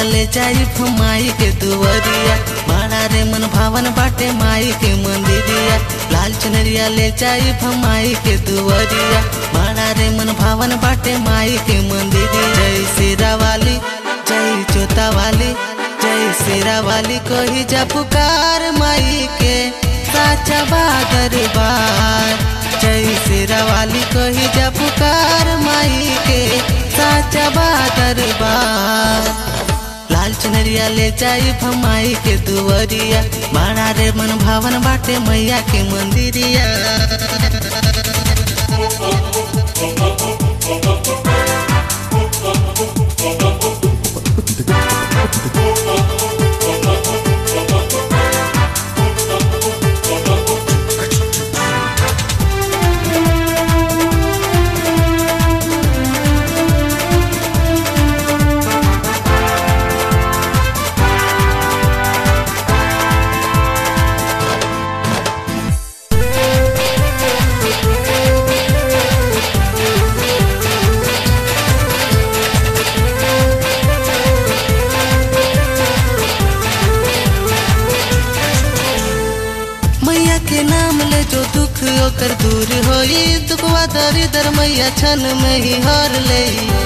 चुनरिया ले जाई माई के दुवरिया बड़ा रे मन भावन बाटे माई के मंदिरिया लाल चुनरिया ले जाई माई के दुवरिया बड़ा रे मन भावन बाटे माई के मंदिरिया जय सिरा वाली जय जोता वाली जय सिरा वाली कोही जा पुकार माई के साचा बादर बार जय सिरा वाली कोही जा पुकार माई के साचा बादर बार लाल चुनरिया ले जाई भमाई के दुवरिया बड़ा रे मन भावन बाटे मैया के मंदिरिया मैया के नाम ले जो दुख ओकर दूर होई दुखवा दरिदर मैया छन में ही हर ले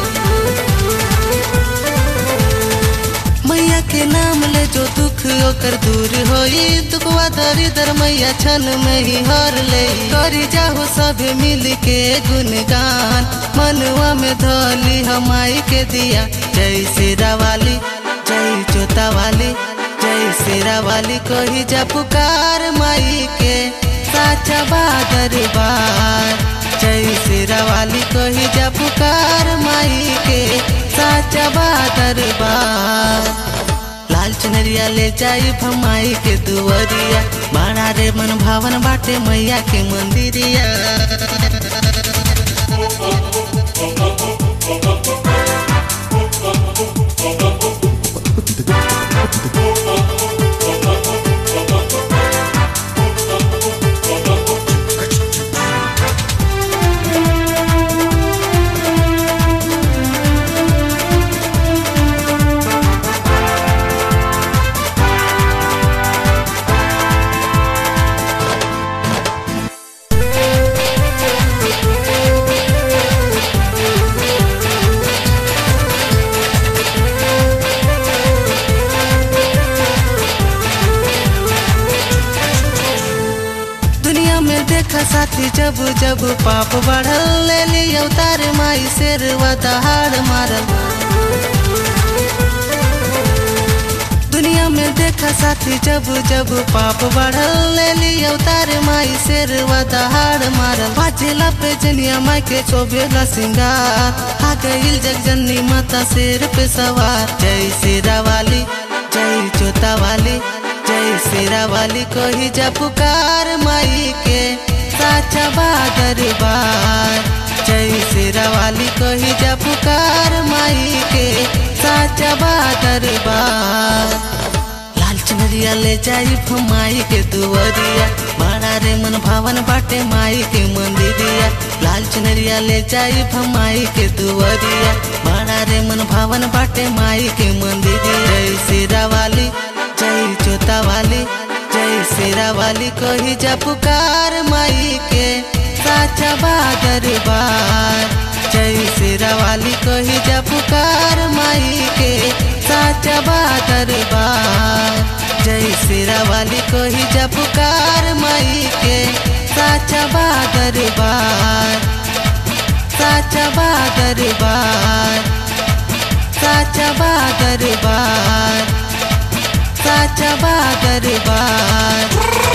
मैया के नाम ले जो दुख ओकर दूर होई दुखवा दरिदर मैया छन में ही हर ले करी जाहो सब मिल के गुणगान मनुआ में धोली हमाई के दिया जय सिरा वाली जय जोता वाली जय सिरा वाली कोही जा पुकार माई के साचा बादर बार जय सिरा वाली कोही जा पुकार माई के साचा बादर बार लाल चुनरिया ले जाई भमाई के दुवरिया बड़ा रे मन भावन बाटे मैया के मंदिरिया दुनिया में देखा साथी जब जब पाप बढ़ल ले ली अवतार माई शेर दहाड़ मारल दुनिया में देखा साथी जब जब पाप बढ़ल ले ली अवतार माई शेर दहाड़ मारल बाजेला पे जनिया माई के चोबेला सिंगार आ गईल जग जननी माता शेर पे सवार जय सिरा वाली जय जोता वाली जय सिरा वाली कोही जा पुकार माई के साचा बादर बार जय सिरा वाली कोही जा पुकार माई के साचा बादर बार लाल चुनरिया ले जाई माई के दुवरिया बड़ा रे मन भावन बाटे माई के मंदिरिया लाल चुनरिया ले जाई माई के दुवरिया बड़ा रे मन भावन बाटे माई के मंदिरिया जय सिरा वाली जय जोता वाली जय सिरा वाली कोही जा पुकार माई के साचा बादर बार जय सिरा वाली कोही जा पुकार माई के साचा बादर बार जय सिरा वाली कोही जा पुकार माई के साचा बादर बार साचा बादर बार साचा बादर बार साचा बादर बार